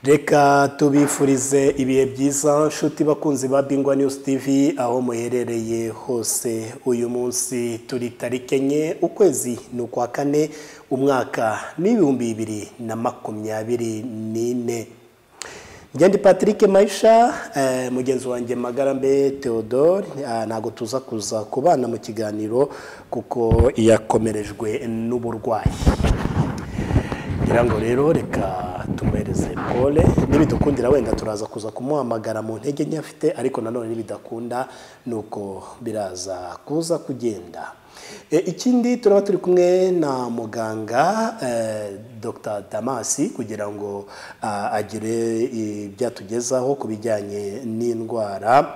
reka tubifurize ibihe byiza nshuti bakunzi ba bingwa news tv aho muherereye hose uyu munsi turi tariki enye ukwezi ni ukwa kane umwaka ni ibihumbi bibiri na makumyabiri n'ine Ngendi Patrick Maisha eh, mugenzi wanjye Magarambe Theodore ah, ntago tuza kuza kubana mu kiganiro kuko yakomerejwe n'uburwayi ngira ngo rero reka tumuhereze pole nibidukundira wenda turaza kuza kumuhamagara mu ntege nke afite ariko nanone nibidakunda nuko biraza kuza kugenda E, ikindi turaba turi kumwe na muganga eh, dr damasi kugira ngo ah, agire ibyatugezaho ku bijyanye n'indwara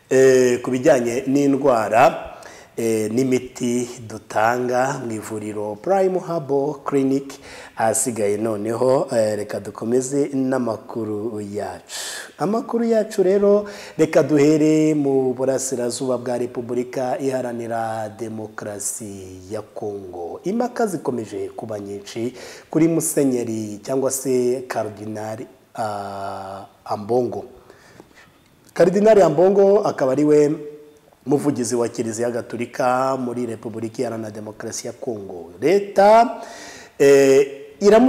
Eh, ku bijyanye n'indwara eh, n'imiti dutanga mu ivuriro Prime Habo Clinic ahasigaye noneho eh, reka dukomeze n'amakuru yacu amakuru yacu rero reka duhere mu burasirazuba bwa Repubulika iharanira demokarasi ya Kongo impaka zikomeje kuba nyinshi kuri musenyeri cyangwa se Cardinal ah, Ambongo Karidinari Ambongo akaba ari we muvugizi wa Kiliziya Gatolika muri Repubulika Iharanira Demokarasi ya Kongo. Leta eh,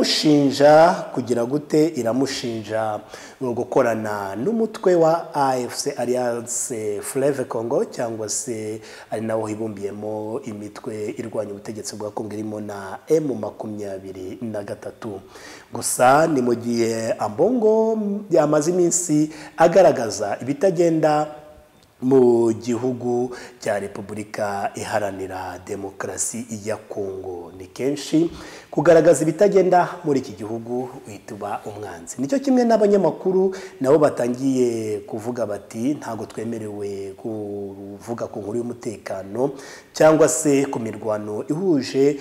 iramushinja kugira gute iramushinja gukorana n'umutwe wa AFC Alliance Fleuve Congo cyangwa se ari nawo hibumbyemo imitwe irwanya ubutegetsi bwa Kongo irimo na M makumyabiri na gatatu gusa ni mu gihe Ambongo yamaze iminsi agaragaza ibitagenda mu gihugu cya repubulika iharanira demokarasi ya kongo ni kenshi kugaragaza ibitagenda muri iki gihugu uhita uba umwanzi nicyo kimwe n'abanyamakuru nabo batangiye kuvuga bati ntabwo twemerewe kuvuga ku nkuru y'umutekano cyangwa se ku mirwano ihuje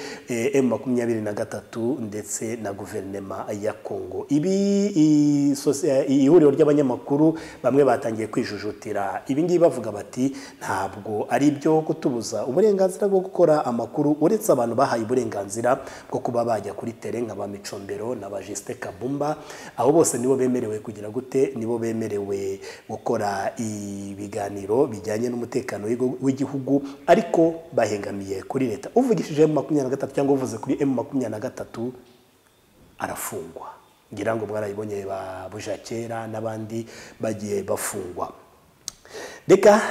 m makumyabiri na gatatu ndetse na guverinema ya kongo ibi i- sosi- ihuriro ry'abanyamakuru bamwe batangiye kwijujutira ibi ngibi bavuga bati ntabwo ari ibyo kutubuza uburenganzira bwo gukora amakuru uretse abantu bahaye uburenganzira bwo kuba bajya kuri tere nka ba Micombero na ba Justin Kabumba abo bose nibo bemerewe kugira gute nibo bemerewe gukora ibiganiro bijyanye n'umutekano w'igo- w'igihugu ariko bahengamiye kuri leta uvugishije M makumyabiri na gatatu cyangwa uvuze kuri M makumyabiri na gatatu arafungwa ngira ngo mwarayibonye ba bujakera n'abandi bagiye bafungwa reka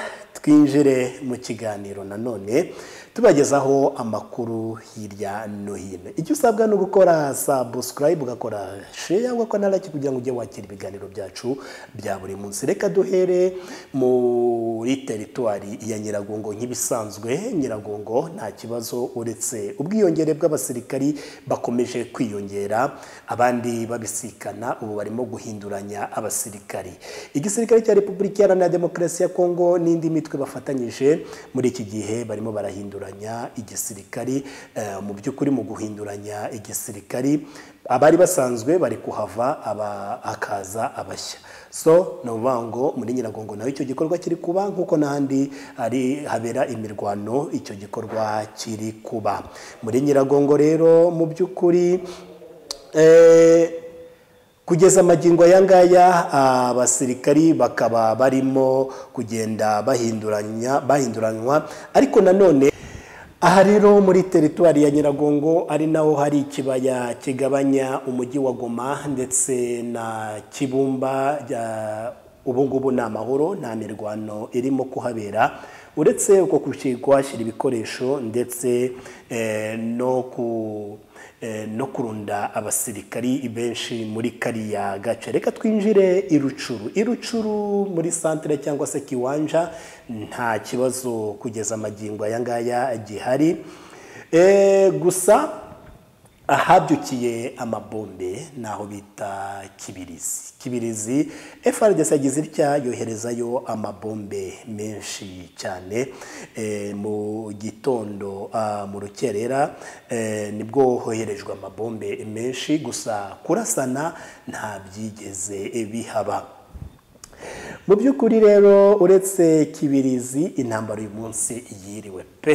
twinjire mu kiganiro nanone tubagezaho amakuru hirya no hino icyo usabwa ni ugukora sabusikarayibu ugakora sheya ugakora na like kugira ngo ujye wakira ibiganiro byacu bya buri munsi reka duhere muri teritwari ya nyiragongo nk'ibisanzwe nyiragongo nta kibazo uretse ubwiyongere bw'abasirikari bakomeje kwiyongera abandi babisikana ubu barimo guhinduranya abasirikari igisirikare cya repubulika iharanira demokarasi ya kongo n'indi mitwe bafatanyije muri iki gihe barimo barahinduranya igisirikari Eh, mu by'ukuri mu guhinduranya igisirikari abari basanzwe bari kuhava aba- hakaza abashya so ni ukuvuga ngo muri nyiragongo naho icyo gikorwa kiri kuba nk'uko n'ahandi hari habera imirwano icyo gikorwa kiri kuba muri nyiragongo rero mu by'ukuri eh, kugeza amagingo aya ngaya abasirikari bakaba barimo kugenda bahinduranya bahinduranwa ariko nanone aha rero muri teritwari ya nyiragongo ari naho hari ikibaya kigabanya umujyi wa goma ndetse na kibumba rya- ubu ngubu ni amahoro nta mirwano irimo kuhabera uretse uko kushi- kuhashyira ibikoresho ndetse eh, no ku eh, no kurunda abasirikari benshi muri kariya gace reka twinjire i rucuru i rucuru muri santire cyangwa se kiwanja nta kibazo kugeza amagingo aya ngaya gihari Eh, gusa ahabyukiye amabombe naho bita kibirizi kibirizi FRDC yagize itya yoherezayo amabombe menshi cyane eh, mu gitondo ah, mu rukerera eh, nibwo hoherejwe amabombe menshi gusa kurasana nta byigeze bihaba mu by'ukuri rero uretse kibirizi intambara uyu munsi yiriwe pe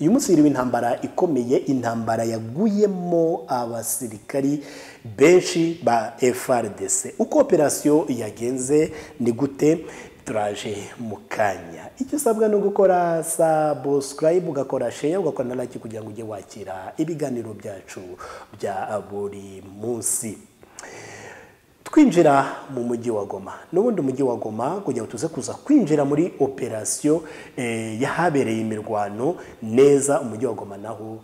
uyu munsi hiriwe intambara ikomeye intambara yaguyemo abasirikari benshi ba FRDC uko operasiyo yagenze ni gute turaje mu kanya icyo usabwa ni ugukora subscribe ugakora share ugakora na like kugira ngo ujye wakira ibiganiro byacu bya buri munsi twinjira mu mujyi wa goma n'ubundi umujyi wa goma kugira ngo tuze kuza kwinjira muri operasiyo eh, yahabereye imirwano neza umujyi wa goma naho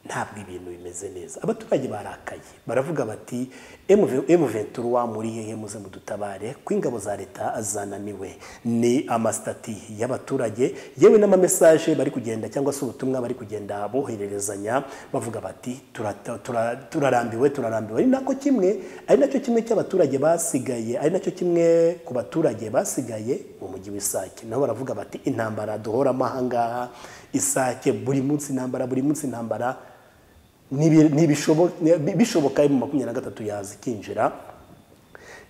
ntabwo ibintu bimeze neza abaturage barakaye baravuga bati M23 muri hehe muze mudutabare ko ingabo za leta zananiwe ni amasitati y'abaturage yewe n'amamesaje bari kugenda cyangwa se ubutumwa bari kugenda bohererezanya bavuga bati "Turata- tura- turarambiwe turarambiwe ari nako kimwe ari nacyo kimwe cy'abaturage basigaye ari nacyo kimwe ku baturage basigaye mu mujyi w'isake nabo baravuga bati intambara duhoramo ahangaha isake buri munsi intambara buri munsi intambara nibi- nibishobo- ni- bishoboka mu makumyabiri na gatatu yaza ikinjira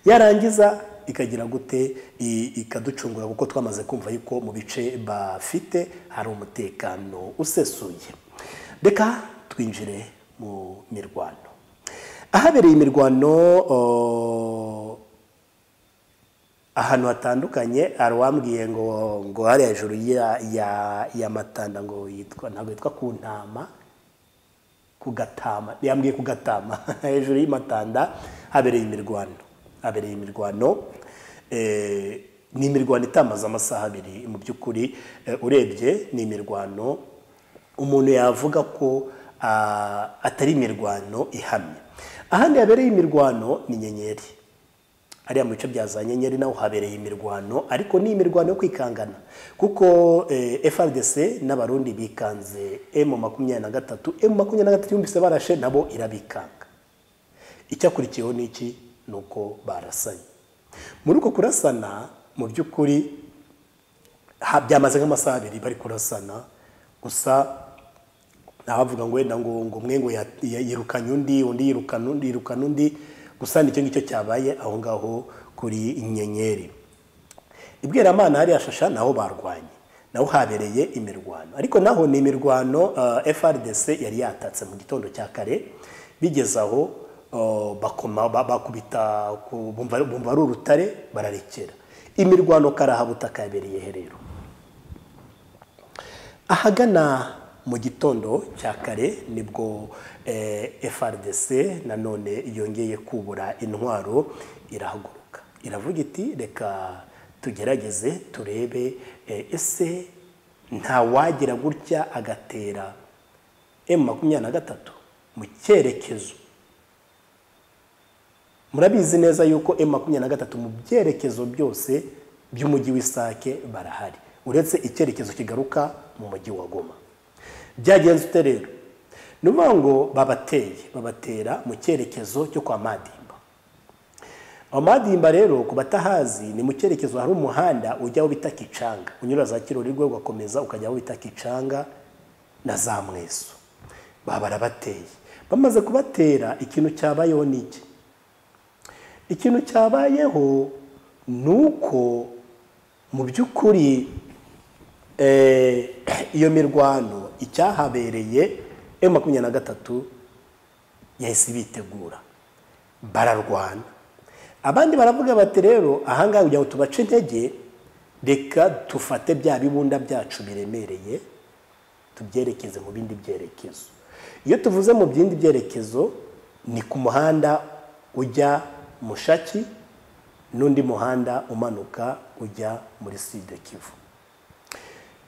yarangiza ikagira gute i- ikaducungura kuko twamaze kumva yuko mu bice bafite hari umutekano usesuye reka twinjire mu mirwano ahabereye imirwano o, ahantu hatandukanye hari uwambwiye ngo ngo hari hejuru ya, ya, ya matanda ngo yitwa ntabwo yitwa ku ntama ku gatama yambwiye ku gatama hejuru y'imatanda habereye imirwano habereye imirwano eh, ni imirwano itamaze amasaha abiri mu by'ukuri eh, urebye ni imirwano umuntu yavuga ko ah, atari imirwano ihamye ahandi habereye imirwano ni nyenyeri hariya mu bice bya za nyenyeri naho habereye imirwano ariko ni imirwano yo kwikangana kuko eh, FRDC n'abarundi bikanze M makumyabiri na gatatu M makumyabiri na gatatu yumvise barashe nabo irabikanga icyakurikiyeho ni iki ni uko barasanye muri uko kurasana mu by'ukuri ha- byamaze nk'amasaha abiri bari kurasana gusa nabavuga ngo wenda ngo ngo umwe ngo ya- ya- yirukanye undi undi yirukana undi yirukana undi gusa nicyo ngicyo cyabaye aho ngaho kuri inyenyeri ibweramana hariya shasha naho barwanye naho habereye imirwano ariko naho ni imirwano uh, FRDC yari yatatse mu gitondo cya kare bigeze aho uh, bakoma ba- bakubita ku- bumva bumva ari urutare bararekera imirwano karahabutaka yabereye he rero ahagana mu gitondo cya kare nibwo eh, FRDC nanone yongeye kubura intwaro irahaguruka iravuga iti reka tugerageze turebe eh, ese nta wagira gutya agatera M makumyabiri na gatatu mu cyerekezo murabizi neza yuko M makumyabiri na gatatu mu byerekezo byose by'umujyi w'isake barahari uretse icyerekezo kigaruka mu mujyi wa goma byagenze ute rero ni ukuvuga ngo babateye babatera mu cyerekezo cyo kwa madimba aho madimba rero ku batahazi ni mu cyerekezo hari umuhanda ujya aho bita kicanga unyura za kirorigwe ugakomeza ukajya aho bita kicanga na za mweso baba barabateye bamaze kubatera ikintu cyabayeho ni iki ikintu cyabayeho ni uko mu by'ukuri eh, iyo mirwano icyahabereye M makumyabiri na gatatu yahise bitegura bararwana abandi baravuga bati rero ahangaha kugira ngo tubace intege reka dufate bya bibunda byacu biremereye tubyerekeze mu bindi byerekezo iyo tuvuze mu bindi byerekezo ni ku muhanda ujya mushaki n'undi muhanda umanuka ujya muri sud kivu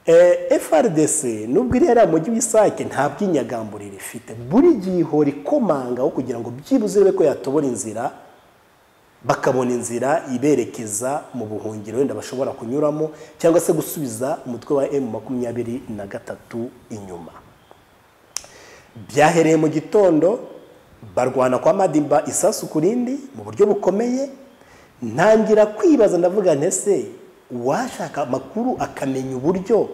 Eh, FRDC nubwo iri yari mujyi w'isake nta bw'inyagambure rifite buri gihe ihora ikomanga aho kugira ngo byibuze ibe ko yatobora inzira bakabona inzira iberekeza mu buhungiro wenda bashobora kunyuramo cyangwa se gusubiza umutwe wa M makumyabiri na gatatu inyuma byahereye mu gitondo barwana kwa madimba isasu ku rindi mu buryo bukomeye ntangira kwibaza ndavuga ntese uwashaka amakuru akamenya uburyo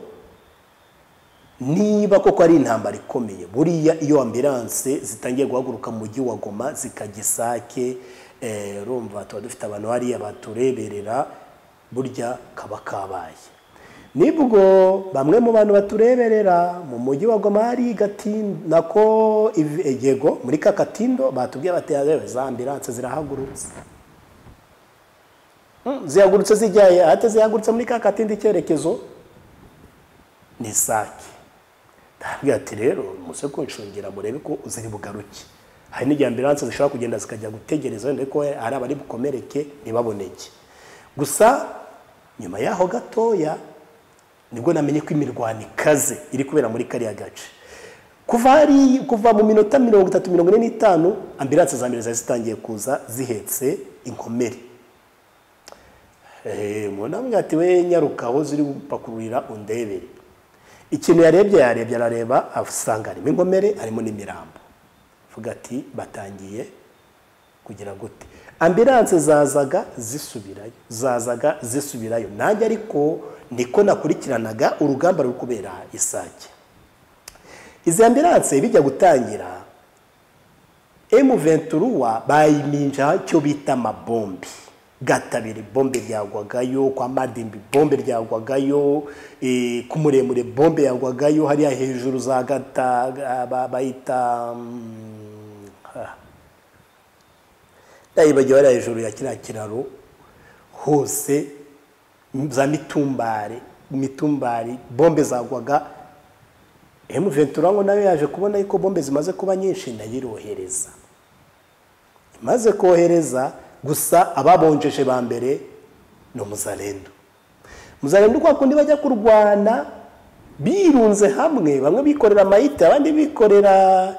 niba koko ari intambara ikomeye buriya iyo ambiranse zitangiye guhaguruka mu mujyi wa goma zikajya isake eh, urumva tuba dufite abantu hariya batureberera burya kaba kabaye nibwo bamwe mu bantu batureberera mu mujyi wa goma hari gatindo nako yego muri ka katindo batubwiye bateye za ambiranse zirahagurutse zihagurutse zijyaye ahate zihagurutse muri ka katindo icyerekezo ni sake ndabwira ati rero muze kunshungira murebe ko ziri bugaruke hari n'igihe ambiranse zishobora kugenda zikajya gutegereza wenda ko hari abari bukomereke ntibaboneke gusa nyuma yaho gatoya nibwo namenye ko imirwano ikaze iri kubera muri kariya gace kuva hari kuva mu minota mirongo itatu mirongo ine n'itanu ambiranse za mbere zari zitangiye kuza zihetse inkomere umuntu amwe ati we nyaruka aho ziri gupakururira undebere ikintu yarebye yarebye arareba asanga harimo inkomere harimo n'imirambo avuga ati batangiye kugira gute ambiranse zazaga zisubirayo zazaga zisubirayo nanjye ariko niko nakurikiranaga urugamba ruri kubera isake izi ambiranse bijya gutangira emuventuruwa bayiminja cyo bita amabombi gatabiri bombe ryagwagayo kwa madimbi bombe ryagwagayo ku muremure bombe yagwagayo hariya hejuru za gata bayita ndayibagiwe hariya hejuru ya kiriya kiraro hose za mitumbare mitumbari bombe zagwaga emuventura ngo nawe yaje kubona yuko bombe zimaze kuba nyinshi ndayirohereza imaze kohereza gusa ababonjeje ba mbere ni umuzarendo umuzarendo kwa kundi bajya kurwana birunze hamwe bamwe bikorera amayita abandi bikorera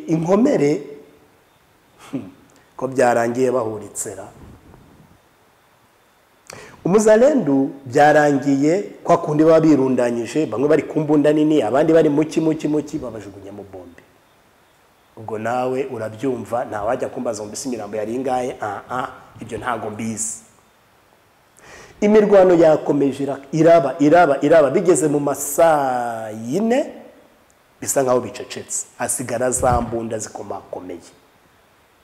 inkomere ko byarangiye bahuritsera umuzarendu byarangiye kwa kundi baba birundanyije bamwe bari ku mbunda nini abandi bari muki muki muki babajugunya mu bombe ubwo nawe urabyumva ntawajya kumbaza ngo mbese imirambo yari ingahe aha ibyo ntabwo mbizi imirwano yakomeje iraba iraba iraba bigeze mu masaa yine bisa nkaho bicecetse hasigara za mbunda zikomakomeye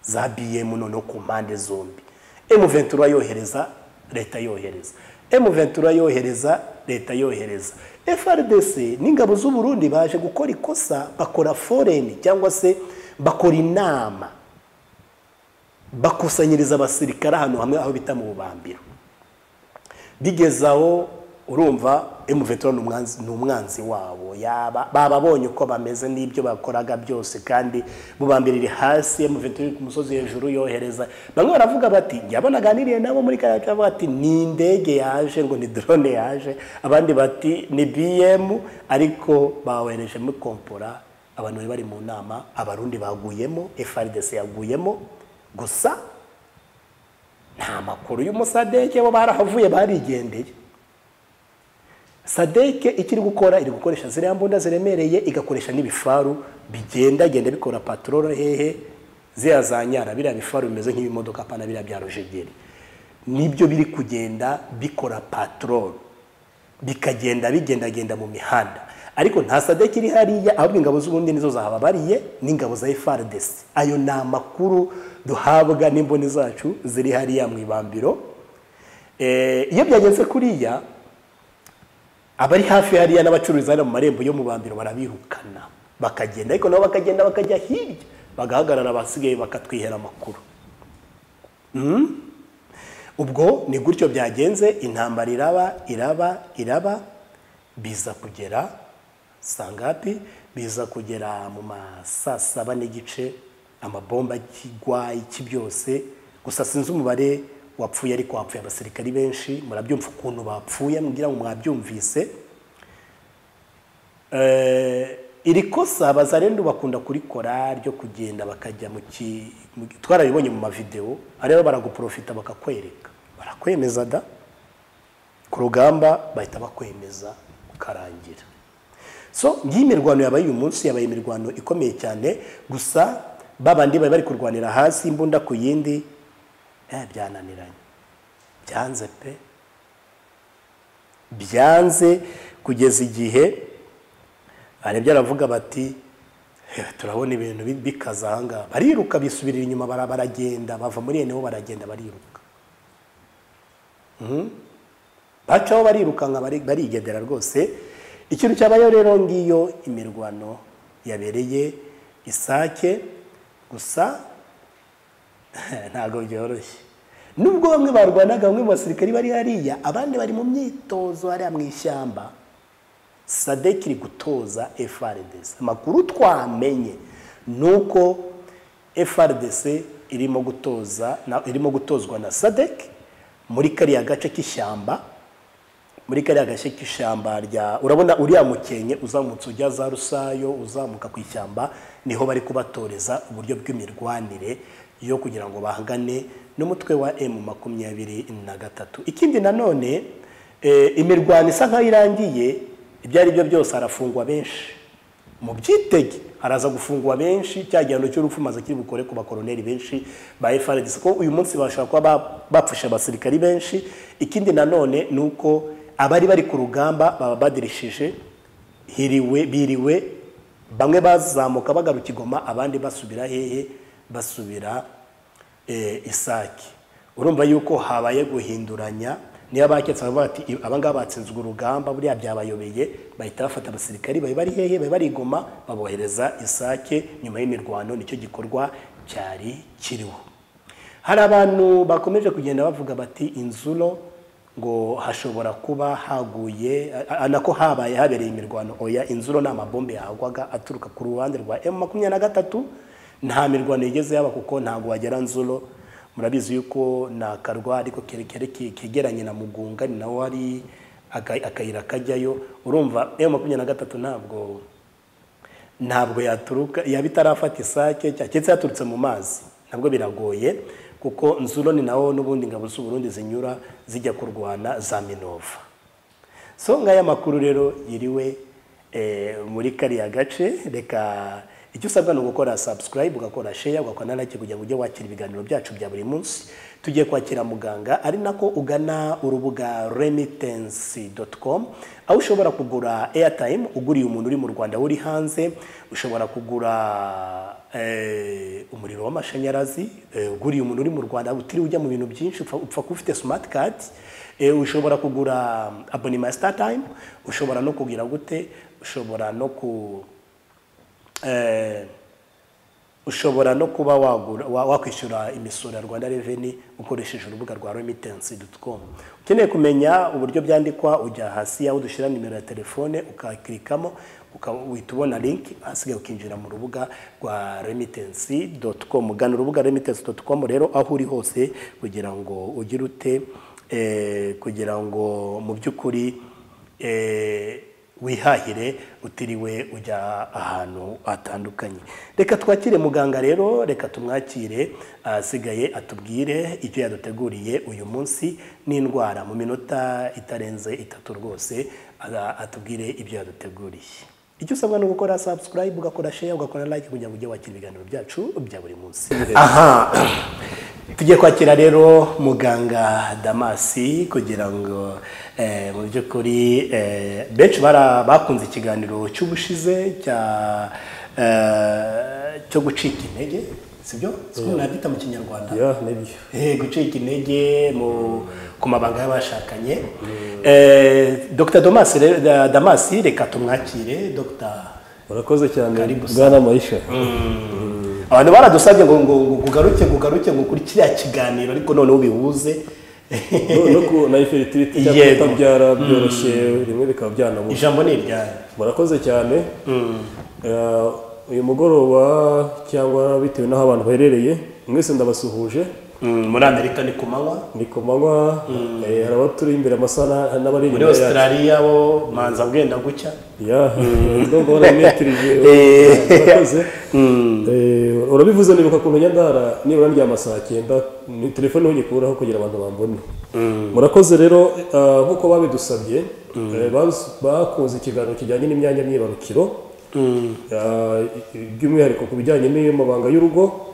za biyemu noneho ku mpande zombi emuventura yohereza leta yohereza emuventura yohereza leta yohereza frdc n'ingabo z'uburundi baje gukora ikosa bakora foreni cyangwa se bakora inama bakusanyiriza abasirikare ahantu hamwe aho bita mu bubambiro bigezaho urumva emuventura ni umwanzi wabo bababonye uko bameze n'ibyo bakoraga byose kandi bubambira iri hasi emuventura iri ku musozi hejuru yohereza bamwe baravuga bati njya banaganiriye nabo muri kariya bavuga bati ni indege yaje ngo ni drone yaje abandi bati ni biyemu ariko bawerejemo kompora abantu bari bari mu nama abarundi baguyemo frdc yaguyemo gusa nta makuru y'umusadege bo barahavuye barigendeye sadeke ikiri gukora iri gukoresha ziriya mbunda ziremereye igakoresha n'ibifaru bigenda genda bikora patororo hehe ziriya za nyara biriya bifaru bimeze nk'ibimodoka pana biriya bya rojegeri nibyo biri kugenda bikora patororo bikagenda bigendagenda mu mihanda ariko nta sadeke iri hariya ahubwo ingabo z'ubundi nizo zahababariye n'ingabo za efardesi ayo ni amakuru duhabwa n'imboni zacu ziri hariya mu ibambiro iyo byageze kuriya abari hafi hariya n'abacururiza hano mu marembo yo mu bambiro barabirukana bakagenda ariko nabo bakagenda bakajya hirya bagahagarara abasigaye bakatwihera amakuru ubwo ni gutyo byagenze intambara iraba iraba iraba biza kugera sangapi biza kugera mu masaa saba n'igice amabomba akigwa iki byose gusa sinzi umubare wapfuye ariko wapfuye abasirikari benshi murabyumva ukuntu bapfuye mbwira ngo mwabyumvise iri kosa bazarendu bakunda kurikora ryo kugenda bakajya mu ki twarabibonye mu mavidewo ariyo baraguprofita bakakwereka barakwemeza da ku rugamba bahita bakwemeza ukarangira so ngiyi mirwano yabaye uyu munsi yabaye imirwano ikomeye cyane gusa babandi bari bari kurwanira hasi imbunda ku yindi byananiranye byanze pe byanze kugeza igihe barebye aravuga bati turabona ibintu bikaze ahangaha bariruka bisubirira inyuma baragenda bava muri ene baragenda bariruka bacaho barirukanka bari- barigendera rwose ikintu cyabayeho rero ngiyo imirwano yabereye isake gusa ntabwo byoroshye nubwo bamwe barwanaga bamwe mu basirikari bari hariya abandi bari mu myitozo hariya mu ishyamba sadek iri gutoza FRDC amakuru twamenye ni uko FRDC irimo gutoza na- irimo gutozwa na sadek muri kariya gace k'ishyamba muri kariya gace k'ishyamba rya urabona uriya mukenke uzamutse ujya za rusayo uzamuka ku ishyamba niho bari kubatoreza uburyo bw'imirwanire yo kugira ngo bahangane n'umutwe wa emu makumyabiri na gatatu ikindi nanone eh, imirwano isa nk'aho irangiye ibyo ari byo byose harafungwa benshi mu byitege haraza gufungwa benshi cya gihano cy'urupfu maze kiri bukore ku bakoroneri benshi ba FRDC ko uyu munsi bashaka kuba ba- bapfusha abasirikari benshi ikindi nanone ni uko abari bari ku rugamba baba badirishije hiriwe biriwe bamwe bazamuka bagaruka igoma abandi basubira hehe basubira eh, isake urumva yuko habaye guhinduranya niba baketse bakavuga bati "Ib- aba ngaba batsinzwe urugamba buriya byabayobeye bahita bafata abasirikari bari bari hehe bari barigoma babohereza isake nyuma y'imirwano nicyo gikorwa cyari kiriho hari abantu bakomeje kugenda bavuga bati inzuro ngo hashobora kuba haguye a- a- nako habaye habereye imirwano oya inzuro ni amabombe yahagwaga aturuka ku ruhande rwa M makumyabiri na gatatu nta mirwano yigeze yaba kuko ntabwo wagera nzuro murabizi yuko ni akarwa ariko kerekere ke- kegeranye na mugunga ni naho hari aka- akayira kajyayo urumva M makumyabiri na gatatu ntabwo ntabwo yaturuka yaba itarafata isake cya- cyetse yaturutse mu mazi nabwo biragoye kuko nzuro ni nawo n'ubundi ingabo z'u Burundi zinyura zijya kurwana za minova so ngaya makuru rero yiriwe eh, muri kariya gace reka icyo usabwa ni ugukora subscribe ugakora share ugakora na like kugira ngo ujye wakira ibiganiro byacu bya buri munsi tugiye kwakira muganga ari nako ugana urubuga remittance.com aho ushobora kugura airtime uguriye umuntu uri mu Rwanda uri hanze ushobora kugura eh, umuriro w'amashanyarazi eh, uguriye umuntu uri mu Rwanda utiriwe ujya mu bintu byinshi upfa upfa kuba ufite smart card eh, ushobora kugura abonema ya StarTime ushobora no kugira gute ushobora no ku eh, ushobora no kuba wagura wa- wakwishyura imisoro ya Rwanda Revenue ukoresheje urubuga rwa remittance.com ukeneye kumenya uburyo byandikwa ujya hasi aho dushyira nimero ya telefone ukakirikamo uhita ubona link hasigaye ukinjira mu rubuga rwa remittance.com ugana urubuga remittance.com rero aho uri hose kugira ngo ugire ute eh, kugira ngo mu by'ukuri eh, wihahire utiriwe ujya ahantu hatandukanye reka twakire muganga rero reka tumwakire ahasigaye atubwire icyo yaduteguriye uyu munsi n'indwara mu minota itarenze itatu rwose aga- atubwire ibyo yaduteguriye icyo usabwa ni ugukora subscribe ugakora share ugakora like kugira ngo ujye wakira ibiganiro byacu bya buri munsi aha tugiye kwakira rero muganga damasi kugira ngo eh, mu by'ukuri eh, benshi bara- bakunze ikiganiro cy'ubushize cya eh, cyo gucika intege sibyo siko nabyita mu kinyarwanda Ya, nibyo. Eh, gucika intege mu ku mabanga y'abashakanye Eh, dr Domas re- da- damasi reka tumwakire dr Murakoze cyane bwana Maisha. abantu baradusabye ngo ngo ngo kugaruke kugaruke ngo kuri kiriya kiganiro ariko noneho ubihuze No- No ku na infertility cyangwa Yego. kutabyara byoroshye rimwe bikaba byanabura. ijambo ni iryawe Murakoze cyane. Eh, uyu mugoroba cyangwa bitewe n'aho abantu baherereye mwese ndabasuhuje Mm, muri amerika ni ku manywa ni ku manywa eh, hari abaturi imbere amasaha hari n'abari muri inyuma yacu. australia bo manza bwenda gucya Ya, ndumva warabimetirije. Eh. Murakoze. Eh, urabivuze nibuka ukuntu njya ndara nibura ndyama saa cyenda ni telefone niho nyikuraho kugira abantu bambone murakoze rero ah, nk'uko babidusabye eh, baz- bakoze ikiganiro kijyanye n'imyanya myibarukiro Ah, i- i- by'umwihariko ku bijyanye n'amabanga y'urugo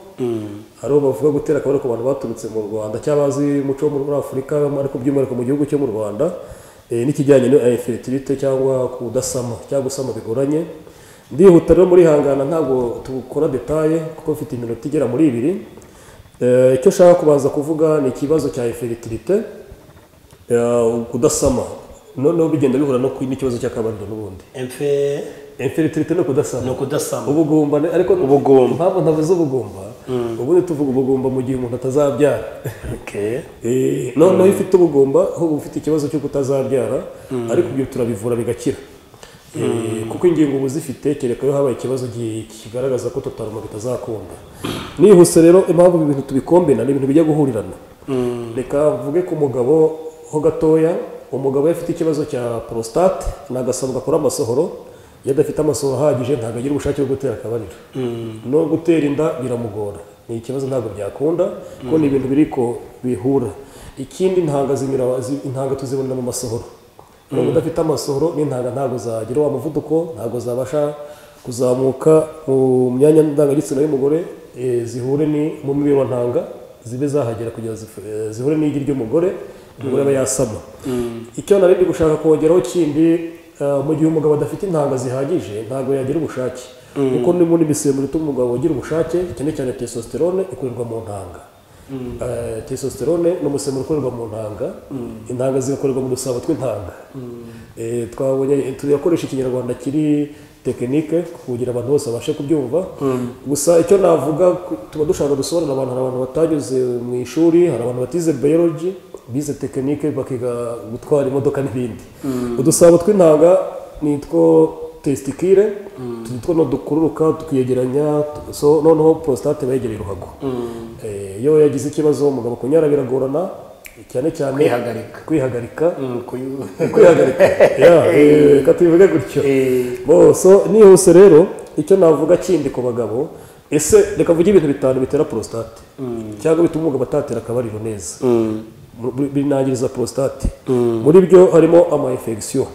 hari uwo bavuga gutera akabariro ku bantu baturutse mu rwanda cyangwa bazi umuco wo muri afurika ariko by'umwihariko mu gihugu cyo mu rwanda eh, n'ikijyanye na infertilite cyangwa kudasama cyangwa gusama bigoranye ndihuta rero muri hangana ntabwo tukora detaye kuko mfite iminota igera muri ibiri Eh, icyo nshaka kubanza kuvuga ni ikibazo cya infertilite kudasama noneho bigenda bihura no n'ikibazo cy'akabariro n'ubundi emfe inferitirite no ni kudasama ukudasama ubugumba ni- ariko Ubugumba. impamvu ntavuze ubugumba ubundi tuvuga ubugumba mu gihe umuntu atazabyara okay. Eh, noneho iyo ufite ubugumba ahubwo ufite ikibazo cyo kutazabyara ariko ibyo turabivura bigakira Eh, kuko ingingo uba uzifite kereka iyo habaye ikibazo gi- kigaragaza ko tutaruma bitazakunda nihuse rero impamvu ibi bintu tubikombina ni ibintu bijya guhurirana reka mvuge ku mugabo ho gatoya umugabo iyo afite ikibazo cya prostate ntagasabwa akora amasohoro iyo adafite amasohoro ahagije ntabwo agira ubushake bwo gutera akabariro no gutera inda biramugora ni ikibazo ntabwo byakunda kuko ni ibintu biriko bihura ikindi intanga zinyura zi- intanga tuzibonera mu masohoro nubwo udafite amasohoro n'intanga ntabwo zagira wa muvuduko ntabwo zabasha kuzamuka mu myanya ndangagitsina y'umugore eh, zihure ni mu mibiri wa ntanga zibe zahagera kugira zif- eh, zihure n'igi ry'umugore umugore aba yasama icyo narindi gushaka kongeraho kindi eh, mu gihe umugabo adafite intanga zihagije ntabwo yagira ubushake kuko ni muri imisemburo ituma umugabo agira ubushake cyane cyane testosterone ikorerwa mu ntanga Eh, testosterone ni umusemburo ukorerwa mu ntanga intanga zigakorerwa mu dusabo tw'intanga Eh, twabonye tuyakoresha ikinyarwanda kiri tekinike kugira abantu bose babashe kubyumva gusa icyo navuga ku- tuba dushaka gusobanurira abantu hari abantu batanyuze mu ishuri hari abantu batize biology bize tekinike bakiga gutwara imodoka n'ibindi udusabo tw'intanga nitwo testikire tutwo no dukururuka tukiyegeranya tu- so noneho prostate bayegereye uruhago Eh, iyo yagize ikibazo umugabo kunyara biragorana cyane cyane Kwihagarika. kwihagarika Mm, kuyu- kwihagarika Ya, eh, reka tubivuge gutyo Eh, Bo, so nihuse rero icyo navuga kindi ku bagabo ese reka mvuge ibintu bitanu bitera prostate cyangwa bituma umugabo atatera akabariro neza Mu- binangiriza prostate muri byo harimo ama infection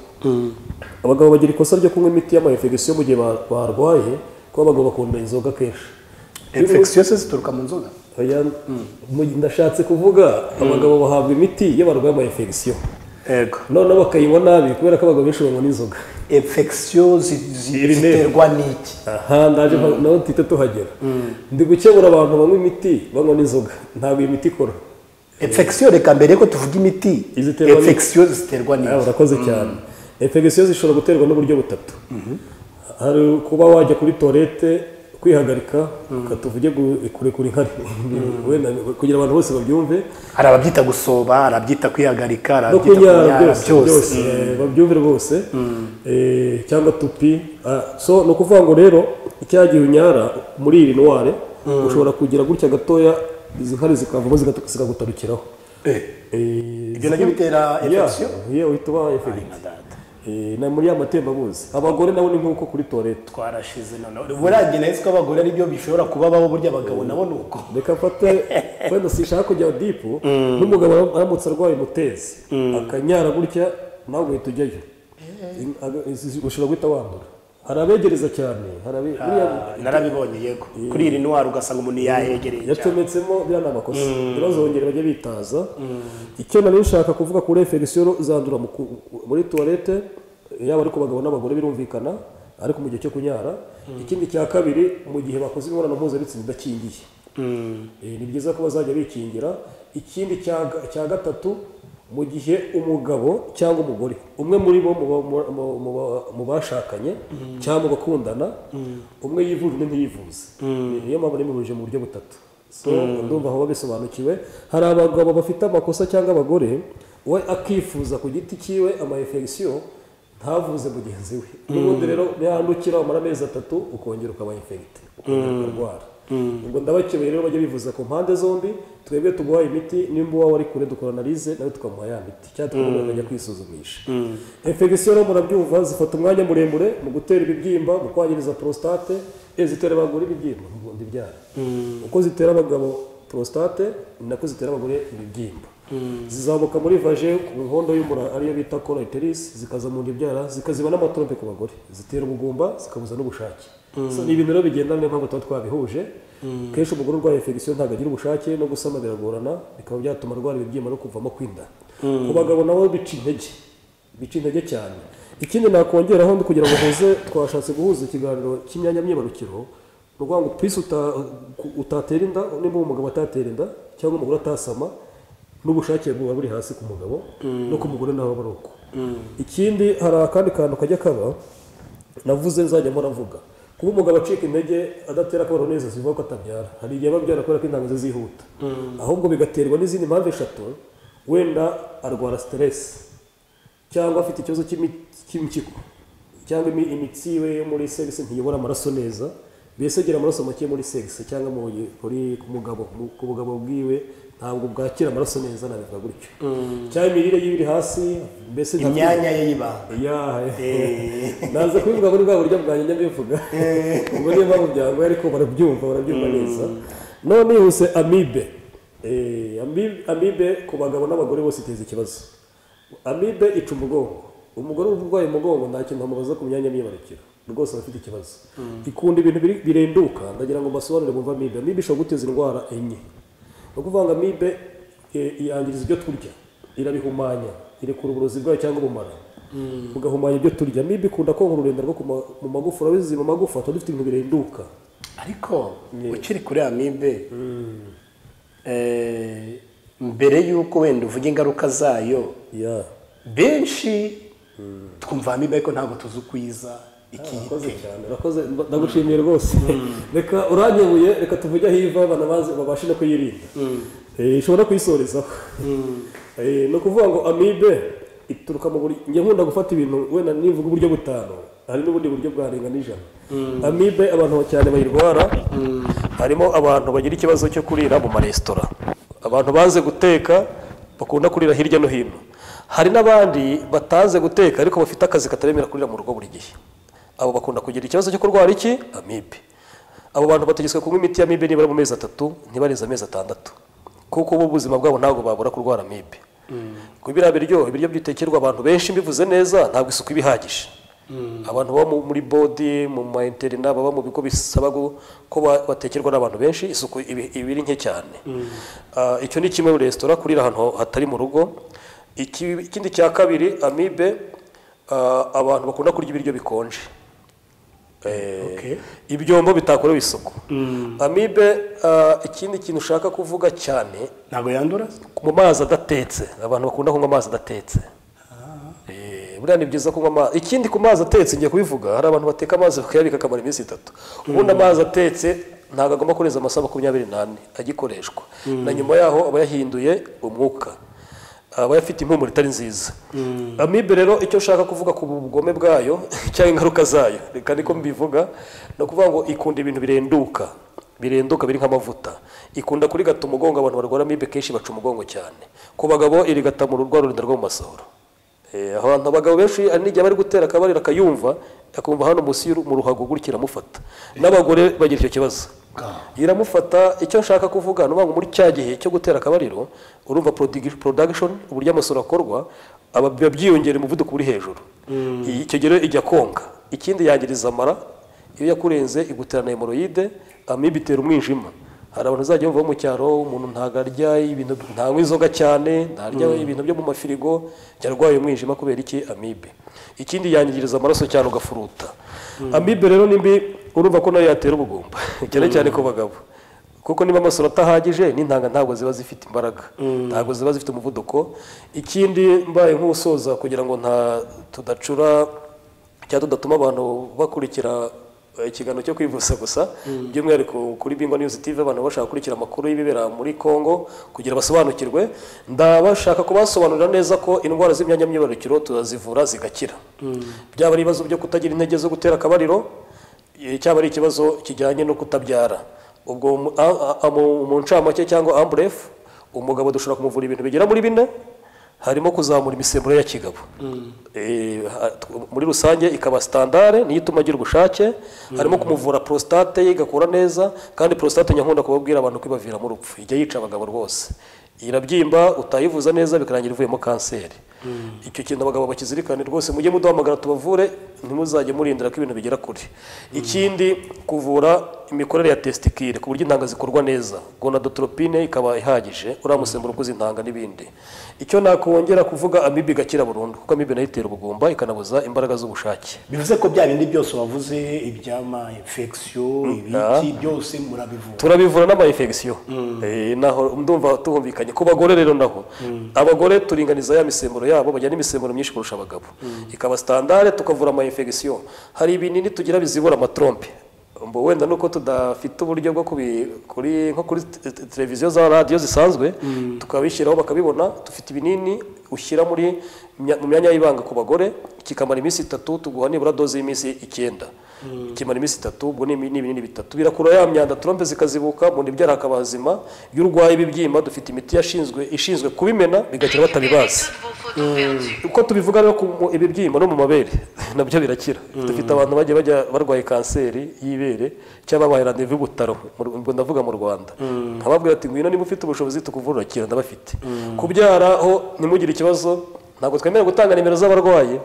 abagabo bagira ikosa ryo kunywa imiti y'ama infection mu gihe ba- barwaye kuko abagabo bakunda inzoga kenshi infectious zituruka mu nzoga Oya, mu- ndashatse kuvuga abagabo bahabwa imiti iyo barwaye ama infection yego noneho bakayinywa nabi kubera ko abagabo benshi banywa n'inzoga infection zi- zi- Iri ne- ziterwa n'iki aha ndaje mpa- naho duhita tuhagera ndi gukebura abantu banywa imiti banywa n'inzoga ntabwo iyi miti ikora infection reka mbere ko tuvuga imiti Iziterwa n'iki? infection ziterwa nawe n'iki urakoze cyane infection zishobora guterwa n'uburyo butatu hari kuba wajya kuri toilette kwihagarika ukatuvuge kurekura inkari Wenda kugira abantu bose babyumve hari ababyita gusoba hari ababyita kwihagarika hari no ababyita kunyara kunyara byose byose byose eh, babyumve rwose Eh, cyangwa tupi Ah, so ni ukuvuga ngo rero icyagihe unyara muri iyi ndwara ushobora kugira gutya gatoya izi nkari zikavamo zigatu- zikagutarukiraho Eh, Eh, Ibyo nabyo bitera Yeah, infection? yeah, uhita uba infection Eh, na muri ya matembabuzi abagore nabo ni nk'uko kuri toilette twarashize noneho buriya nayo ko abagore aribyo bishobora kuba babo burya abagabo nabo ni uko reka mfate wenda sinshaka kujya dipu n'umugabo aram- aramutse arwaye umutezi akanyara gutya nawe ugahita ujyayo In- aga- izi- ushobora guhita wandura hari abegereza cyane hari abe- buriya narabibonye yego kuri iri ndwara ugasanga umuntu yahegereye cyane yacometsemo biriya ni amakosa ntibazongere bajye bitaza icyo nari nshaka kuvuga kuri efegisiyo zandura mu ku- muri tuwarete yaba ari ku bagabo n'abagore birumvikana ariko mu gihe cyo kunyara ikindi cya kabiri mu gihe bakoze imibonano mpuzabitsina idakingiye Eh, ni byiza ko bazajya bikingira ikindi cya ga- cya gatatu mu gihe umugabo cyangwa umugore umwe muri bo mu ba- mu- mu- mu ba- mu bashakanye cyangwa mu bakundana umwe yivuje undi ntiyivuze niyo mpamvu nimubuje mu buryo butatu so ndumva aho babisobanukiwe hari abagabo bafite amakosa cyangwa abagore we akifuza ku giti cyiwe ama infection ntavuze mugenzi we n'ubundi rero yandukira umara amezi atatu ukongera ukaba infegite ukongera ukarwara ubwo ndabakebeye rero bajya bivuza ku mpande zombi twebwe tumuhaye imiti nimba uwawe ari kure dukora analize nawe tukamuha ya miti cyangwa tukamuganga ajya kwisuzumisha infection rero murabyumva zifata umwanya muremure mu gutera ibibyimba mu kwangiriza prostate eh, zitera abagore ibibyimba ubundi ibyara uko zitera abagabo prostate ni nako zitera abagore ibibyimba zizamuka muri vaje ku nkondo y'umura ariyo bita colateris zikaza mu nda ibyara zikaziba n'amatrompe ku bagore zitera ubugumba zikabuza n'ubushake So, ni ibintu rero bigendana niyo mpamvu tuba twabihuje kenshi umugore urwaye infection ntabwo agira ubushake no gusama biragorana bikaba byatuma arwara ibibyimba no kuvamo kwinda ku bagabo nabo bica intege bica intege cyane ikindi nakongeraho ndi kugira ngo uhuze twashatse guhuza ikiganiro cy'imyanya myibarukiro ni ukuvuga ngo pisi uta- ku- utatera inda nimba uwo mugabo atatera inda cyangwa umugore atasama n'ubushake buba buri hasi ku mugabo no ku mugore naho aba ari uko ikindi hari akandi kantu kajya kaba navuze nzajya muravuga kuba umugabo acika intege adatera akabaro neza zivuga ko atabyara hari igihe aba abyara kubera ko intango ze zihuta ahubwo bigaterwa n'izindi mpamvu eshatu wenda arwara siteresi cyangwa afite ikibazo cy'imi- cy'impyiko cyangwa imi- imitsi yiwe yo muri segisi ntiyobora amaraso neza mbese agira amaraso make muri segisi cyangwa mu kuri- ku mugabo mu- ku bugabo bwiwe ntabwo bwakira amaraso neza nabivuga gutyo cyangwa imirire yiwe iri hasi mbese ntabwo- imyanya ye y'ibanga Yeah. Eh. naza kubivuga muri bwa buryo bwanjye njya mbivuga ubwo niyo mpamvu byangoye ariko barabyumva barabyumva neza none yihuse amibe Eh, ami- amibe ku bagabo n'abagore bose iteza ikibazo amibe ica umugongo umugore wumva urwaye umugongo nta kintu bamubaza ku myanya myibarukiro rwose aba afite ikibazo ikunda ibintu biri- birenduka ndagira ngo mbasobanurire bumve amibe amibe ishobora guteza indwara enye ni ukuvuga ngo amibe eh, yangiriza ibyo turya irabihumanya irekura uburozi bwayo cyangwa ubumara bugahumanya ibyo turya amibe ikunda konka ururenda rwo ku ma- mu magufa urabizi mu magufa tuba dufite ibintu birenduka ariko ukiri kuri amibe eh, mbere y'uko wenda uvuga ingaruka zayo Yeah. benshi twumva amibe ariko ntabwo tuzi uko iza urakoze ikiyitera cyane urakoze nda- ndagushimiye rwose reka urankebuye reka tuvuge aho iva abantu bazi babashe no kuyirinda Eh, ishobora kuyisorezaho Eh, ni ukuvuga ngo amibe ituruka mu buryo njya nkunda gufata ibintu wenda nivuga uburyo butanu hari n'ubundi buryo bwarenga n'ijana amibe abantu cyane bayirwara harimo abantu bagira ikibazo cyo kurira mu maresitora abantu baze guteka bakunda kurira hirya no hino hari n'abandi bataze guteka ariko bafite akazi kataremera kurira mu rugo buri gihe abo bakunda kugira ikibazo cyo kurwara iki amibe abo bantu bategetswe kunywa imiti ya amibe nibura mu mezi atatu ntibarenze amezi atandatu kuko bo ubuzima bwabo ntabwo babura kurwara amibe ku biriya biryo ibiryo byitekerwa abantu benshi mbivuze neza ntabwo isuku iba ihagije abantu baba mu- muri bodi mu ma interina baba mu bigo bisaba gu- ko ba- batekerwa n'abantu benshi isuku ibi- iba iri nke cyane Ah, icyo ni kimwe muri resitora kurira ahantu hatari mu rugo Iki- ikindi cya kabiri amibe ah, abantu bakunda kurya ibiryo bikonje Eh, Okay. ibyombo bitakorewe isuku amibe ah, ikindi kintu ushaka kuvuga cyane ntabwo yandura mu mazi adatetse abantu bakunda kunywa amazi adatetse Eh, buriya ni byiza kunywa amazi ikindi ku mazi atetse ngiye kubivuga hari abantu bateka amazi bakayabika akamara iminsi itatu ubundi amazi atetse ntabwo agomba kurenza amasaha makumyabiri n'ane agikoreshwa na nyuma yaho aba yahinduye umwuka aba afite impumuro itari nziza amibe rero icyo nshaka kuvuga ku bugome bwayo cyangwa ingaruka zayo reka niko mbivuga ni ukuvuga ngo ikunda ibintu birenduka birenduka biri nk'amavuta ikunda kurigata umugongo abantu barwara amibe kenshi baca umugongo cyane ku bagabo irigata mu rwa rurinda rwo mu masohoro Eh, abantu abagabo benshi hari n'igihe bari gutera akabariro akayumva akumva hano munsi y'uru- mu ruhago gutya iramufata n'abagore bagira icyo kibazo iramufata icyo nshaka kuvuga ni ukuvuga ngo muri cya gihe cyo gutera akabariro urumva produgi- production uburyo amasura akorwa aba- biba byiyongera umuvuduko uri hejuru Iyi- icyo gihe rero ijya konka ikindi yangiriza amara iyo yakurenze iguterana hemoroyide amibe itera umwijima hari abantu uzajya bava mu cyaro umuntu ntabwo arya ibintu ntanywa inzoga cyane ntarya ibintu byo mu mafirigo yarwaye umwijima kubera iki amibe ikindi yangiriza amaraso cyane ugafuruta amibe rero nimbi urumva ko nayo yatera ubugumba cyane cyane ku bagabo kuko niba amasura atahagije n'intanga ntabwo ziba zifite imbaraga ntabwo ziba zifite umuvuduko ikindi mbaye nk'usoza kugira ngo nta tudacura cyangwa tudatuma abantu bakurikira eh, ikiganiro cyo kwivuza gusa by'umwihariko kuri bingwa news tv abantu bashaka gukurikira amakuru y'ibibera muri congo kugira basobanukirwe ndabashaka kubasobanurira neza ko indwara z'imyanya myibarukiro turazivura zigakira byaba ari ibibazo byo kutagira intege zo gutera akabariro Eh, cyaba ari ikibazo kijyanye no kutabyara ubwo mu- a- a- mu mu ncamake cyangwa amburefu umugabo dushobora kumuvura ibintu bigera muri bine harimo kuzamura imisemburo ya kigabo Eh, ha- tw- muri rusange ikaba sitandare niyo ituma agira ubushake harimo kumuvura prostate ye igakura neza kandi prostate nyakunda kubabwira abantu ko ibaviramo urupfu ijya yica abagabo rwose irabyimba utayivuza neza bikarangira ivuyemo kanseri icyo kintu abagabo bakizirikane rwose mujye muduhamagara tubavure ntimuzajye murindira ko ibintu bigera kure ikindi kuvura imikorere ya tesitikire ku buryo intanga zikorwa neza gonadotropine ikaba ihagije uriya musemburo ukoze intanga n'ibindi icyo nakongera kuvuga amibe igakira burundu kuko amibe nayo itera ubugumba ikanabuza imbaraga z'ubushake bivuze ko bya bindi byose wavuze ibyama infection ibiki byose murabivura turabivura n'amayinfegisiyo naho ndumva tuhumvikanye ku bagore rero naho abagore turinganiza ya misemburo yabo bajya n'imisemburo myinshi kurusha abagabo ikaba sitandare tukavura amayinfegisiyo hari ibinini tugira bizibura amatrompe mbo wenda nuko tudafite uburyo bwo kubi- kuri nko kuri te- te- televiziyo za radiyo zisanzwe tukabishyiraho bakabibona dufite ibinini ushyira muri mya- mu myanya y'ibanga ku bagore kikamara iminsi itatu tuguha nibura doze y'iminsi icyenda kimara iminsi itatu ubwo ni ibi- ni ibinini bitatu birakura ya myanda trompe zikazibuka mu nda ibyara hakaba hazima iyo urwaye ibibyimba dufite imiti yashinzwe ishinzwe kubimena bigakira batabibazi uko tubivuga rero ku mu- ibibyimba no mu mabere nabyo birakira dufite abantu bagiye bajya barwaye kanseri y'ibere cyangwa babaye randevu y'ubutaro mu Ru- ubwo ndavuga mu rwanda nkababwira ati ngwino niba ufite ubushobozi tukuvura urakira ndabafite kubyara ho ntimugire ikibazo ntabwo twemera gutanga nimero z'abarwayi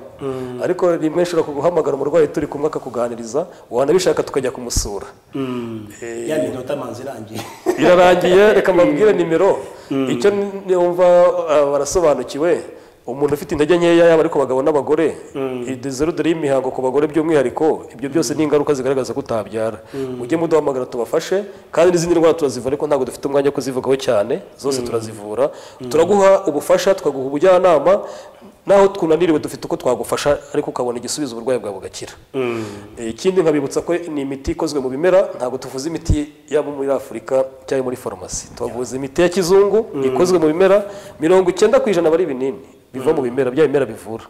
ariko rimwe ushobora guhamagara umurwayi turi kumwe akakuganiriza wanabishaka tukajya kumusura ya minota manzi irangiye irarangiye reka mbabwire nimero icyo numva ah, barasobanukiwe umuntu ufite intege nkeya yaba ari ku bagabo n'abagore idezerudere y'imihango ku bagore by'umwihariko ibyo byose ni ingaruka zigaragaza ko utabyara mujye muduhamagara tubafashe kandi n'izindi ndwara turazivura ariko ntabwo dufite umwanya wo kuzivugaho cyane zose turazivura turaguha ubufasha tukaguha ubujyanama naho tunaniriwe dufite uko twagufasha ariko ukabona igisubizo uburwayi bwawe bugakira Eh, ikindi nkabibutsa ko ni imiti ikozwe mu bimera ntabwo tuvuze imiti yaba muri afurika cyangwa muri farumasi tuvuze imiti ya kizungu ikozwe mu bimera mirongo icyenda ku ijana aba ari ibinini biva mu bimera bya bimera bivura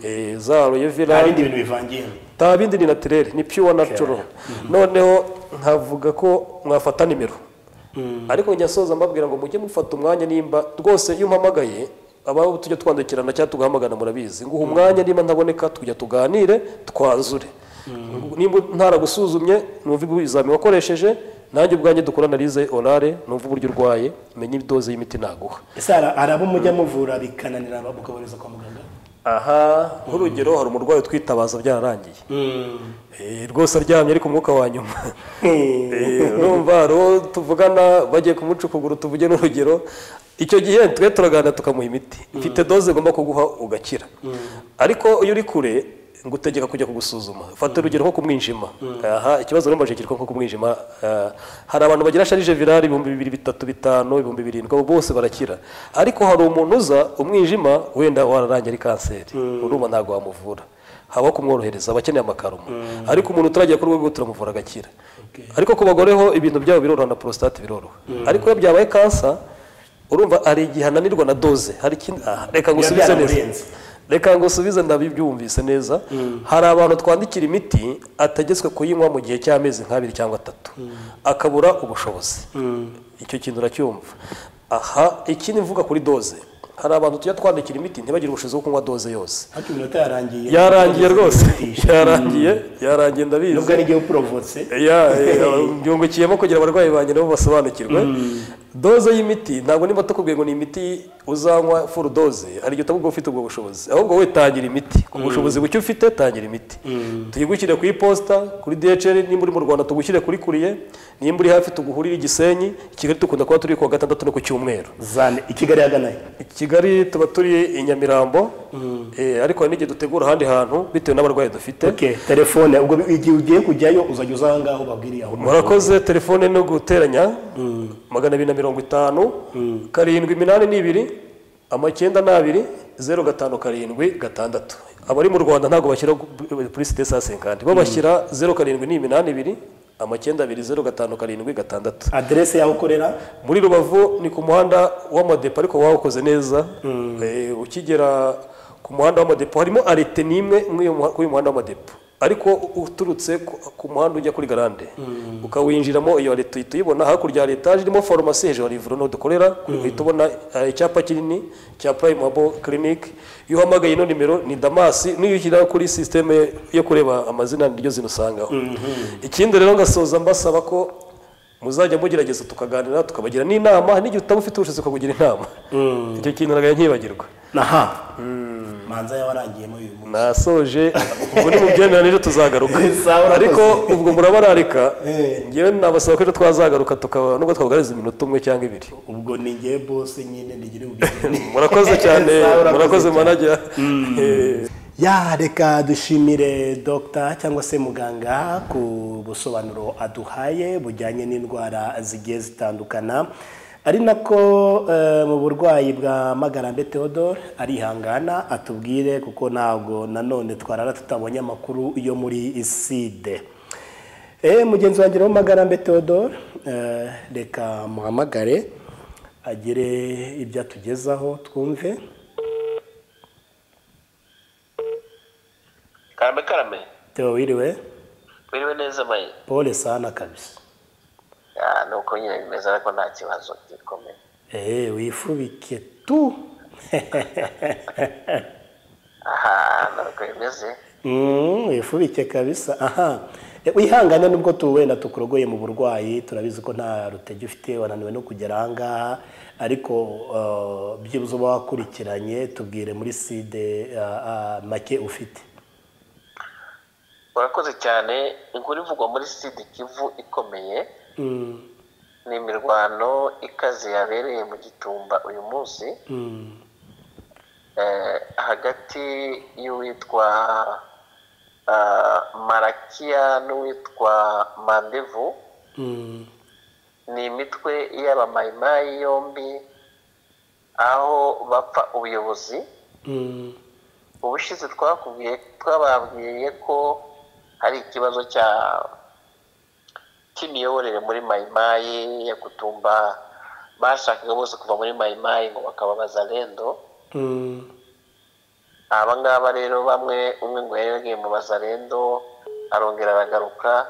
Eh, za nta royevera bindi bintu bivangiyemo nta bindi ni natirere ni pure natural noneho nkavuga ko mwafata nimero ariko njya soza mbabwira ngo mujye mufata umwanya nimba rwose iyo umpamagaye aba tujya twandikirana cyangwa tugahamagana murabizi nguha umwanya nimba ntaboneka tujya tuganire twanzure nimba ntaragusuzumye numva ibizami wakoresheje nanjye ubwanjye dukora analize orare numva uburyo urwaye menye idoze y'imiti naguha ese hari hari abo mujya muvura bikananira mukabohereza kwa muganga aha nk'urugero hari umurwayi utwitabaza byararangiye Eh, rwose aryamye ariko umwuka wa nyuma Hmm. Eh, urumva rero tuvugana bagiye kumuca ukuguru tuvuge n'urugero icyo gihe twe turaganira tukamuha imiti mfite doze ngomba kuguha ugakira ariko iyo uri kure ngutegeka kujya kugusuzuma fata urugero nko ku mwijima aha ikibazo rero kiriko nko ku mwijima ah, hari abantu bagira sharije virali ibihumbi bibiri bitatu bitanu ibihumbi birindwi abo bose barakira ariko hari umuntu uza umwijima wenda wararangiye ari kanseri urumva ntabwo wamuvura haba kumworohereza abakeneye amakaroma ariko umuntu utaragera ku rwego turamuvura agakira ariko ku bagore ho ibintu byabo biroroha na prostate biroroha ariko iyo byabaye kansa urumva hari igihe ananirwa na doze hari ikindi ah, reka ngo Biba usubize byaramurenze. neza reka ngo usubize ndabibyumvise neza hari abantu twandikira imiti atagetswe kuyinywa mu gihe cy'amezi nk'abiri cyangwa atatu akabura ubushobozi icyo kintu uracyumva aha ikindi mvuga kuri doze hari abantu tujya twandikira imiti ntibagire ubushobozi bwo kunywa doze yose hafi iminota yarangiye yarangiye rwose yarangiye yarangiye ndabizi nubwo ari igihe uporomvutse Ya, eh, byungukiyemo kugira abarwayi banjye nabo basobanukirwe doze y'imiti ntabwo niba tukubwiye ngo ni imiti uzanywa furu doze hari igihe utavuga ufite ubwo bushobozi ahubwo we tangira imiti ku bushobozi buke ufite tangira imiti tuyigushyire ku iposita kuri dhl nimba uri mu rwanda tugushyire kuri kuriye nimba uri hafi tuguhurire i gisenyi i kigali dukunda kuba turi kuwa gatandatu no ku cyumweru zane i kigali yaganayo i kigali tuba turi i nyamirambo eh, ariko hari n'igihe dutegura ahandi hantu bitewe n'abarwayi dufite okay telefone ubwo igihe ugiye kujyayo uzajya uza aha ngaho ubabwiriye aho murakoze telefone no guteranya magana abiri na mirongo itanu karindwi iminani n'ibiri amacyenda n'abiri zeru gatanu karindwi gatandatu abari mu rwanda ntabwo bashyira kuri site sa senkandi bo bashyira zeru karindwi n'iminani ibiri amacyenda abiri zeru gatanu karindwi gatandatu aderese y'aho ukorera muri rubavu ni ku muhanda w'amadepo ariko wawukoze neza Eh, ukigera ku muhanda w'amadepo harimo arete n'imwe muri iyo muha- kuri uyu muhanda w'amadepo ariko uturutse ku- ku muhanda ujya kuri garande ukawinjiramo iyo arete uhita uyibona hakurya hari etaje irimo farumasi hejuru hari ivuriro niho dukorera uhita ubona eh, icyapa kinini cya prime habo clinic iyo uhamagaye ino nimero ni damasi n'iyo ushyira kuri sisiteme yo kureba amazina niryo zino usangaho ikindi rero ngasoza mbasaba ko muzajya mugerageza tukaganira tukabagira n'inama n'igihe utaba ufite ubushobozi ukabugira inama icyo kintu ntabwo nkibagirwa aha manza yawarangiyemo uyu munsi nasoje ubwo ni mu byemeranije tuzagaruka Sawa, urakoze. ariko ubwo murabararika Eh. ngewe nabasaba ko ejo twazagaruka tukaba nubwo twabuganiza iminota umwe cyangwa ibiri ubwo ni ngewe bose nyine ntigire ubwigenge murakoze cyane Sawa, urakoze murakoze cyane. manajya ya reka dushimire dogita cyangwa se muganga ku busobanuro aduhaye bujyanye n'indwara zigiye zitandukana ari nako eh, mu burwayi bwa magarambe theodore arihangana atubwire kuko ntabwo nanone twarara tutabonye amakuru yo muri side Eh, mugenzi wanjye wo magarambe theodore eh, reka muhamagare agire ibyo atugezaho twumve karame karame Theo wiriwe wiriwe neza mayi pole sana kabisa Ah, ni uko nyine bimeze ariko nta kibazo gikomeye eee wifubike tu aha ni uko bimeze Mm, wifubike kabisa aha E, wihangane nubwo tu wenda tukurogoye mu burwayi turabizi ko nta rutege ufite wananiwe no kugera aha ngaha ariko uh, byibuze uba wakurikiranye tubwire muri side uh, uh, make ufite urakoze cyane inkuru ivugwa muri sida kivu ikomeye mm, ni imirwano ikaze yabereye mu gitumba uyu munsi mm, eh, hagati y'uwitwa ah, marakiya n'uwitwa mandevu mm, ni imitwe y'abamayimayi yombi aho bapfa ubuyobozi mm, ubushize twakubwiye twababwiye ko hari ikibazo cya cy'imiyoborere muri mayimayi ya kutumba bashakaga bose kuva muri mayimayi ngo bakaba bazalendo mm, aba ngaba rero bamwe umwe ngo yari yagiye mu bazalendo arongera aragaruka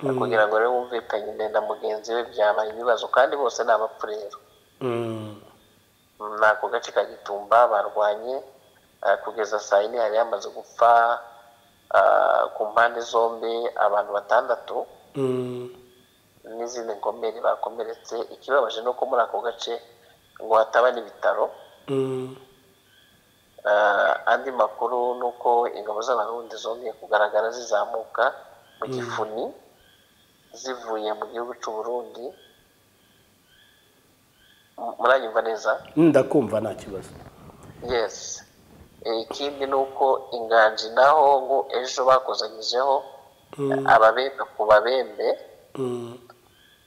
kugira ngo rero bumvikanye na mugenzi we byabaye ibibazo kandi bose ni abapfurero mm, ni ako gace ka gitumba barwanye eh, kugeza saa yine hari hamaze gupfa ah, ku mpande zombi abantu batandatu mm, n'izindi ngomeri bakomeretse ikibabaje ni uko muri ako gace ngo hataba n'ibitaro mm, Ah, andi makuru ni uko ingabo z'abarundi zongeye kugaragara zizamuka mu gifuni zivuye mu gihugu cy'u Burundi M- muranyumva neza ndakumva nta kibazo yes Eh, ikindi ni uko inganji naho ngo ejo bakozanyijeho ababembe ku babembe mm,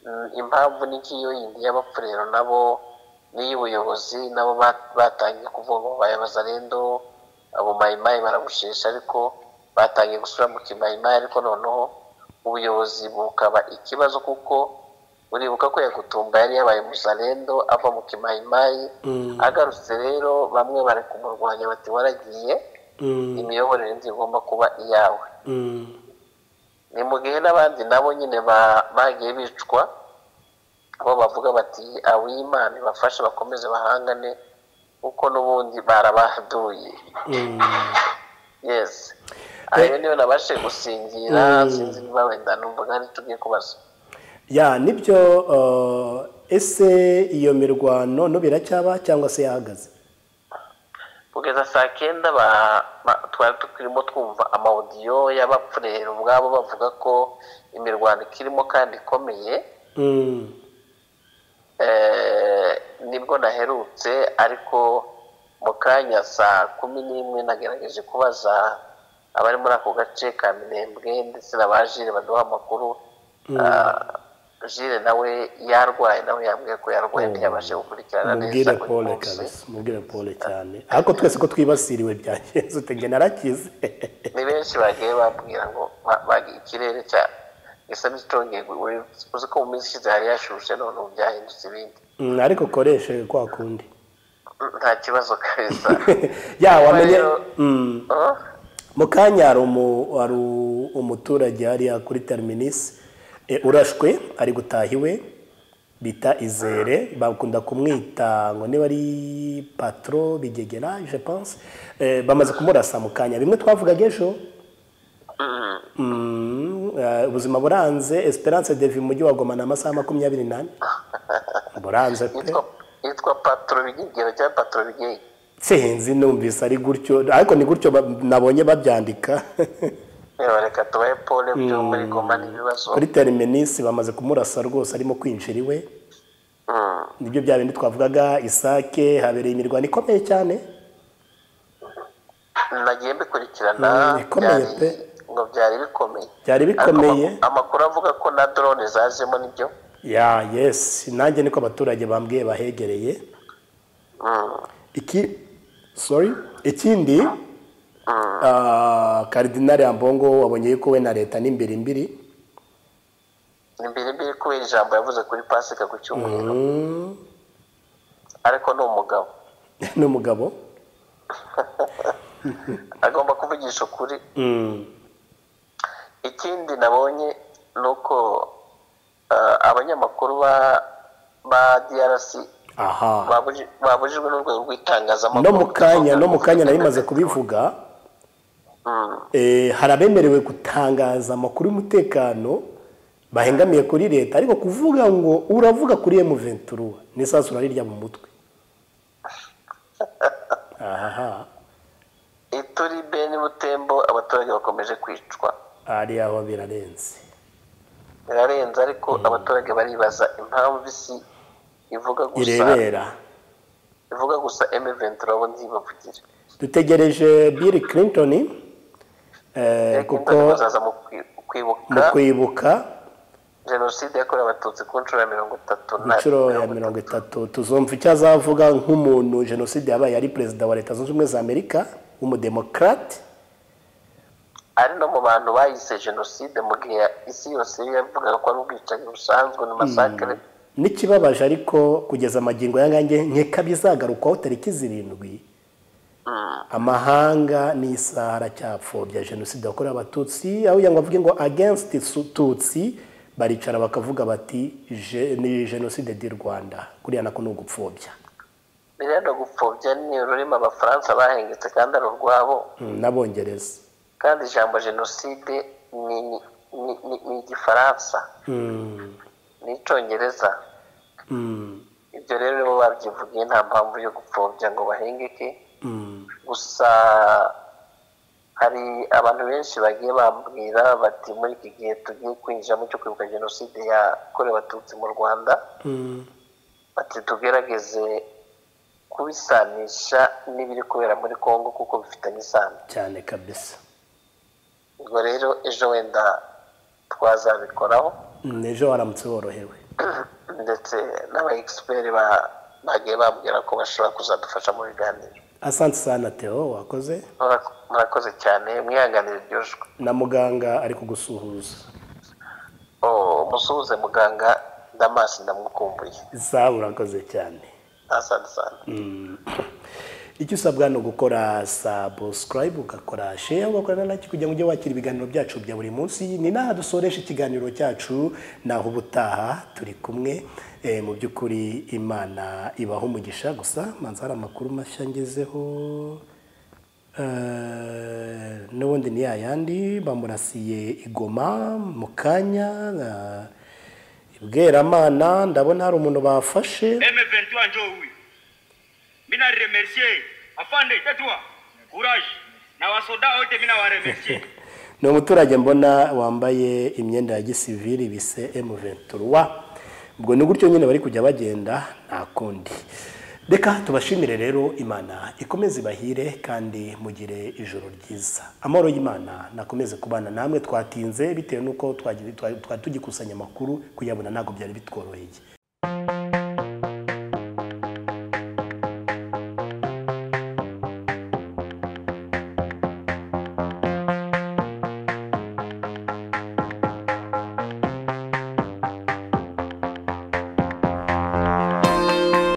Mm, impamvu n'ikiyo yindi y'abapfurero nabo n'iy'ubuyobozi nabo ba- batangiye kuvuga ngo bayabaza rendo abo mayimayi barabushesha ariko batangiye gusubira mu kimayimayi ariko noneho ubuyobozi bukaba ikibazo kuko uribuka ko yagutumba yari yabaye muzarendo ava mu kimayimayi mm, agarutse rero bamwe bari kumurwanya bati waragiye mm, imiyoborere nzi igomba kuba iyawe mm, ni mu gihe n'abandi nabo nyine ba- bagiye bicwa bo bavuga bati ab'imana ibafashe bakomeze bahangane kuko n'ubundi barabaduye mm. yes ayo niyo nabashe gusingira sinzi niba wenda numva ari icyo ugiye kubaza ya nibyo uh, ese iyo mirwano no biracyaba cyangwa se yahagaze kugeza saa kenda ba- ba- twari turimo twumva amawudiyo y'abapfurero ubwabo bavuga ko imirwano ikirimo kandi ikomeye Mm, Eh, nibwo naherutse ariko mu kanya saa kumi n'imwe nagerageje kubaza abari muri ako gace ka minembwe ndetse na ba jire baduha amakuru Ah, jire nawe yarwaye nawe yambwiye ko yarwaye ntiyabashe gukurikirana neza mubwire uyu pole munsi. kabisa mubwire pole cyane ariko twese ko twibasiriwe byagenze utege narakize ni benshi bagiye babwira ngo ba- ba- ikirere cya gisa n'ikitongeye uri- uzi ko mu minsi ishize hari yashushe none ubu byahindutse ibindi Mm, ariko ukoreshe kwa kundi nta kibazo kabisa ya wamenye Rero- Mm, Oh, mu kanya hari umu- hari u- umuturage hariya kuri terminisi e, urashwe ari gutaha iwe bita izere bakunda kumwita ngo niba ari patro bigegera je pense e, bamaze kumurasa mu kanya bimwe twavugaga ejo mm. Mm, eh, ubuzima buranze esperance devi mujyi wa goma ni amasaha makumyabiri n'ane buranze pe yitwa yitwa patro bigigera cyangwa patro bigeye nsenzi numvise ari gutyo ariko ni gutyo ba- nabonye babyandika reba reka tubahe pole byo muri goma n'ibibazo kuri teriminisi bamaze kumurasa rwose arimo kwinjira iwe Mm. nibyo bya bindi twavugaga isake habereye imirwano ikomeye cyane nagiye mbikurikirana Mm, bikomeye byari- pe. ngo byari bikomeye byari bikomeye Ariko amak- amakuru avuga ko na drone zazemo nibyo ya yesi nanjye niko abaturage bambwiye bahegereye Mm, iki sorry ikindi ah, karidinari ambongo wabonye yuko we na leta ni mbiri mbiri ni mbiri mbiri kubera ijambo yavuze kuri pasika ku cyumweru Mm, ariko ni umugabo n'umugabo agomba kuvugisha ukuri Mm, ikindi nabonye ni uko ah, abanyamakuru ba ba DRC aha babuji- babujijwe n'urwego no rw'itangazamakuru mu kanya no mu kanya nari maze kubivuga Mm, eh, hari abemerewe gutangaza amakuru y'umutekano bahengamiye kuri leta ariko kuvuga ngo uravuga kuri M23 n'isasu urarirya mu mutwe aha ituri beni butembo abaturage bakomeje kwicwa ari aho birarenze birarenze ariko abaturage baribaza impamvu isi ivuga gusa irebera ivuga gusa M23 abo ntibavugire dutegereje Bill Clinton eh, kuko bazaza mu kwi- mu kwibuka kwibuka jenoside yakorewe abatutsi ku nshuro ya mirongo itatu na inshuro ya mirongo itatu tuzumva icyo azavuga nk'umuntu jenoside yabaye ari perezida wa leta zunze ubumwe za amerika w'umudemokarate ari no mu bantu bayise jenoside mu gihe ya- isi yose yavugaga ko ari ubwicanyi busanzwe ni masakare n'ikibabaje ariko kugeza amagingo yangange nkeka bizagarukwaho tariki zirindwi amahanga n'isaha aracyapfobya jenoside yakorewe abatutsi aho kugira ngo bavuge ngo against su- tutsi baricara bakavuga bati "Je- ni jenoside di rwanda kuriya nako ni ugupfobya biriya no gupfobya ni ururimi abafaransa bahengetse kandi ari urwabo Mm, n'abongereza kandi ijambo jenoside ni ni- ni- ni igifaransa Mm, ni icyongereza mm, ibyo rero nibo babyivugiye nta mpamvu yo gupfobya ngo bahengeke mm. gusa hari abantu benshi bagiye bambwira bati muri iki gihe tugiye kwinjiramo cyo kwibuka jenoside yakorewe abatutsi mu rwanda Mm. bati tugerageze kubisanisha n'ibiri kubera muri congo kuko bifitanye isano cyane kabisa ubwo rero ejo wenda twazabikoraho ejo waramutse worohewe ndetse n'aba egisiperi bagiye bambwira ko bashobora kuzadufasha mu biganiro asante sana teo wakoze Murako- murakoze cyane mwihanganire ryujwe na muganga ari kugusuhuza Oh, musuhuze muganga damasi ndamukumbuye za urakoze cyane asante sana icyo usabwa ni ugukora sabusikarayibu ugakora sheya ugakorana nacyo kugira ngo ujye wakira ibiganiro byacu bya buri munsi ni n'aha dusoresha ikiganiro cyacu naho ubutaha turi kumwe Eh, mu by'ukuri imana ibaho umugisha gusa manza hari amakuru mashya ngezeho Eh, n'ubundi ni yayandi bamurasiye igoma mu kanya eh, ibweramana ndabona hari umuntu bafashe M23 njoo huyu. Mimi na remercier afande tatua courage na wasoda wote mimi na wa remercier. ni umuturage mbona wambaye imyenda ya gisivili bise M23 ubwo ni gutyo nyine bari kujya bagenda nta kundi reka tubashimire rero imana ikomeze ibahire kandi mugire ijoro ryiza amahoro y'imana nakomeze kubana namwe twatinze bitewe n'uko twagi- twa- twari tugikusanya amakuru kuyabona ntabwo byari bitworoheye